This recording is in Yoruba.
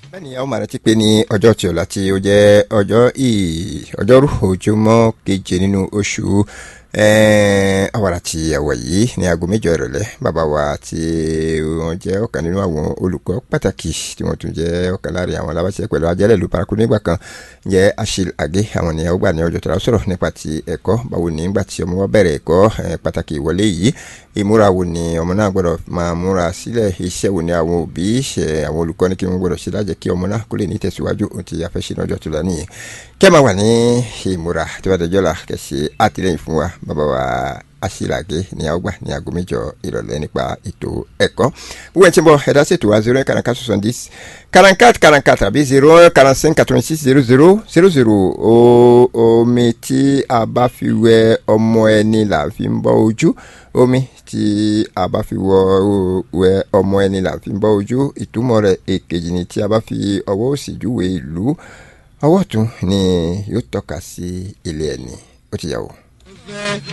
bẹ́ẹ̀ni àwọn máa rántí pé ní ọjọ́ tí ọ̀la tí ó jẹ́ ọjọ́ ọjọ́rú ojúmọ́ keje nínú oṣù àwàrà tí àwọ̀ yìí ní aago mẹ́jọ ìrọ̀lẹ́ bàbá wa tí wọ́n jẹ́ ọ̀kan nínú àwọn olùkọ́ pàtàkì tí wọ́n tún jẹ́ ọ̀kan láàrin àwọn alábàṣẹ pẹ̀lú ajẹ́lẹ̀ ìlú paraku nígbà kan jẹ́ Achille Age àwọn ènìyàn ó gbà ní ọjọ́ tó la sọ̀rọ̀ nípa ti ẹ̀kọ́ báwo ní nígbà tí ọmọ wa bẹ̀rẹ̀ ẹ̀kọ́ pàtàkì ìwọlé yìí ìmúra wo ni ọmọ náà gbọ́dọ̀ máa múra sílẹ̀ iṣẹ́ wo ni àwọn òbí ṣe àwọn olùkọ́ ní kí wọ́n gbọ́dọ̀ ṣe lájẹ́ kí ọmọ náà kó lè ní tẹ̀síwájú ohun tí a fẹ́ ṣe lọ́jọ́ tó la nìyẹn kẹ́ máa wà ní ìmúra tí wọ́n dẹjọ́ la kẹ́ ṣe àtìlẹ́yìn fún wa bàbá wa Achille Age ní àgbà ní aago mẹ́jọ ìrọ̀lẹ́ nípa ètò ẹ̀kọ́ gbogbo ẹ̀ tí ń bọ̀ ẹ̀dá ṣètò wa zero quarante quatre soixante dix quarante quatre quarante quatre àbí zero quarante cinq quatre vingt six zero zero zero zero omi tí a bá fi wẹ ọmọ ẹni là fi ń bọ́ ojú omi tí a bá fi wẹ ọmọ ẹni là fi ń bọ́ ojú ìtumọ̀ rẹ̀ èkejì ni tí a bá fi ọwọ́ òsì júwe ìlú ọwọ́ ọ̀tún ni yóò tọ́ka sí ilé ẹni ó ti yà wò.